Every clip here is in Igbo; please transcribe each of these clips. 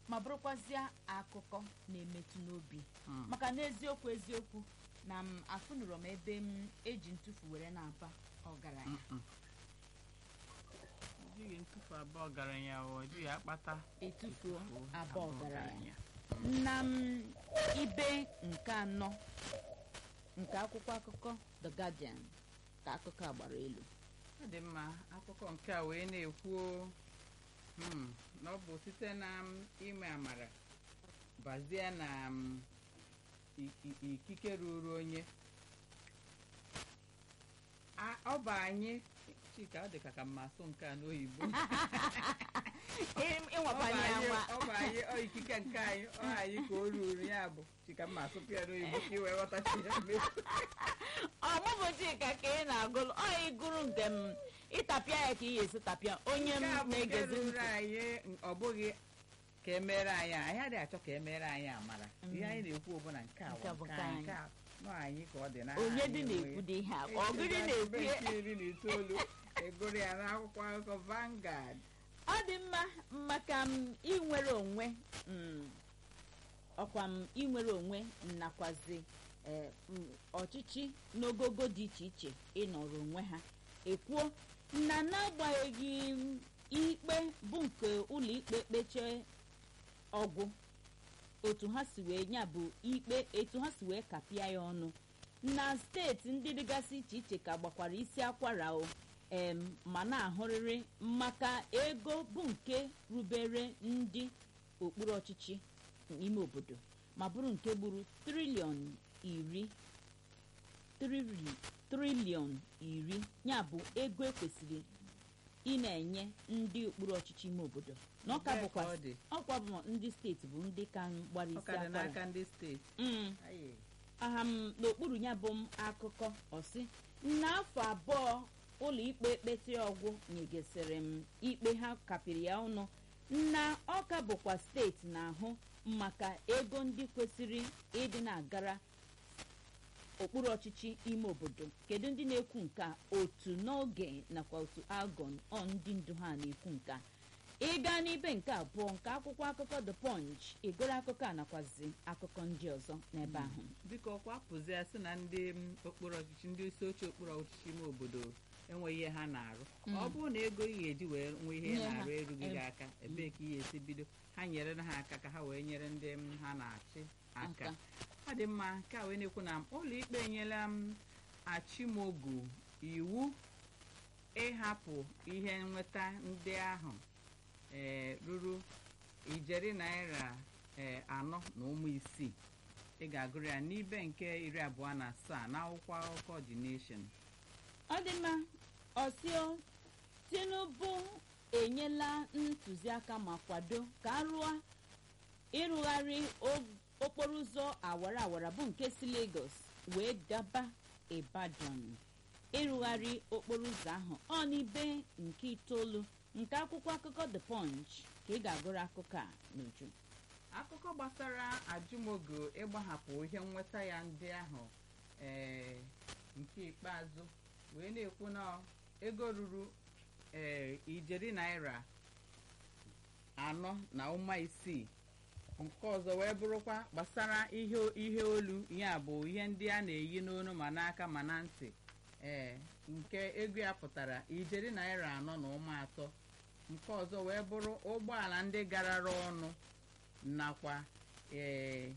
ma bụrụkwazịa akụkọ na-emetụ n'obi Mm. maka n'eziokwu eziokwu na m afụnụrụ m ebe m eji ntụfu were na-aba ọgaranya Mm-mm. Ọ dịghị ntụfu abụọ ọgaranya o ọ dịghị akpata etufuo etufuo abụọ abụọ ọgaranya na m ibe nke anọ nke akwụkwọ akụkọ The Guardian ka akụkọ a gbara elu ọ dị mma akụkọ nke a wee na-ekwu hmm, na ọ bụ site na m, ime amara bazie na m, i- i- ikike ruru onye A- ọ bụ anyị chika ọ dị ka ka mma asụ nke a n'oyibo Ọ bụ ịnwapanye anyị- anwa ọ bụ anyị ọ ikike nke anyị ọ anyị ka o ruru ya bụ chika mma asụpụ ya n'oyibo ka i wee ghọtachi ya mmefu ọmụbụ Chika ka ị na-agụlụ ọ ịgụrụ nke m ịtapịa ya ka ị ga-esi tapịa onye m nke a bụ nke na-egezi ruru ntị anyị ọ bụghị ka emere anyị anyị adịghị achọ ka emere anyị amara Mm. ihe anyị na-ekwu bụ na nke a Nke a bụ bụ nke nke anyị anyị. nke a nọ anyị ka ọ dị na onye anyị dị enweghị. na-ekwudo ihe a ọ Echi gịrị na na-ekwu ebe ya nke iri na itoolu egoro ya n'akwụkwọ akụkọ Vanguard ọ dị mma maka m inwere onwe mm, ọkwa m inwere onwe nakwazi eh, mm, ọchịchị n'ogogo dị iche iche ịnọrọ onwe ha ekwuo na n'agbanyeghị m, ikpe bụ nke ụlọ ikpe kpeche ọgwụ otu ha si wee nya bụ ikpe etu ha si wee kapịa ya ọnụ na steeti ndị dịgasị iche iche ka gbakwara isi akwara o em ma na-ahụrịrị maka ego bụ nke rubere ndị okpuru ọchịchị n'ime obodo ma bụrụ nke gburu triliọn iri trili- triliọn iri ya bụ ego ekwesịrị ị na-enye ndị okpuru ọchịchị ime obodo na ọka Ebee ka bụkwa ọ dị? ọkwa bụ ndị steeti bụ ndị ka gbara ọ isi ka dị akwara n'aka ndị steeti Mm. Aye. aha m n'okpuru ya bụ m akụkọ ọsị n'afọ abụọ ụlọ ikpe kpetị ọgwụ nyegesịrị m ikpe ha kapịrị ya ọnụ na ọka bụkwa steeti na-ahụ maka ego ndị kwesịrị ịdị na-agara okpuru ọchịchị ime obodo kedu ndị na-ekwu nke a otu n'oge nakwa otu agon ọ ndị ndu ha na-ekwu nke a ịga n'ibe nke abụọ nke akwụkwọ akụkọ the punch ịgụrụ akụkọ a nakwazi akụkọ ndị ọzọ n'ebe ahụ biko ọkwa pụzi ya sị na ndị m, okpuru ọchịchị ndị isi oche okpuru ọchịchị ime obodo enweghị ihe ha na-arụ Mm. ọ bụrụ na ego ị ga-eji wee nwee ihe ị Nye ha. na-arụ erughị gị Em. aka ebee ka ị ga-esi bido ha nyere ha aka ka ha wee nyere ndị m, ha na-achị aka Aka. ọ dị mma nke a wee na-ekwu na ụlọ ikpe enyela m achimogu iwu ịhapụ ihe nweta ndị ahụ ee ruru ijeri naira ee anọ na ụmụ isii ị ga-agụrụ ya n'ibe nke iri abụọ na asaa n'akwụkwọ akụkọ The Nation ọ dị mma ọsio tinubu enyela ntụziaka ma kwado ka arụọ ịrụgharị o- okporo ụzọ awara awara bụ nke si lagos wee gaba ibadan ịrụgharị okporo ụzọ ahụ ọ n'ibe nke itoolu nke akwụkwọ akụkọ the punch ka ị ga-agụrụ akụkọ a n'uju akụkọ gbasara ajụmogo ịgbahapụ ihe nweta ya ndị ahụ ee nke ikpeazụ wee na-ekwu na ego ruru ee ijeri naira anọ na ụma isii nke ọzọ wee bụrụkwa gbasara ihe ihe olu ya bụ ihe ndị a na-eyi n'onu ma n'aka ma na ntị ee nke ego ya pụtara ijeri naira anọ na ụma atọ nke ọzọ wee bụrụ ụgbọala ndị garara ọnụ nakwa ee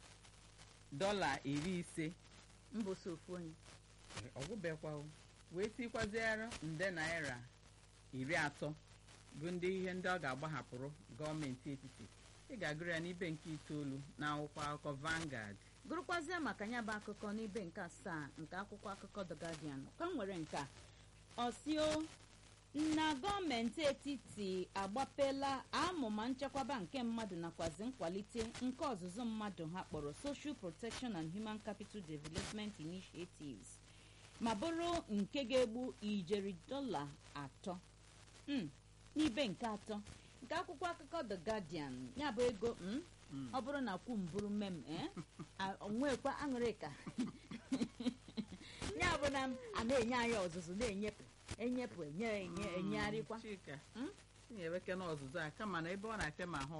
dọla iri ise mbosi ofu onye ọgwụbekwa wee tikwaziere nde naira iri atọ bụ ndị ihe ndị ọ ga-agbahapụrụ gọọmenti etiti ị ga-agụrụ ya n'ibe nke itoolu na akwụkwọ akụkọ Vanguard gụrụkwazịa maka ya bụ akụkọ n'ibe nke asaa nke akwụkwọ akụkọ the guardian ka m nwere nke a ọsio na gọọmenti etiti agbapela amụma nchekwaba nke mmadụ nakwazi nkwalite nke ọzụzụ mmadụ ha kpọrọ social protection and human capital development initiatives ma bụrụ nke ga-egbu ijeri dọla atọ Mm, n'ibe nke atọ nke akwụkwọ akụkọ the guardian ya bụ ego mm, Mm. ọ bụrụ na kwu mbụrụ mem eh? a- onwekwa aṅụrịka ya bụ na m a na-enye anyị ọzụzụ na-enyepụ enyepụ enye enye enyegharịkwa Chika Mm? ị na-eweke n'ọzụzụ a kama na ebe ọ na-afịa ma ahụ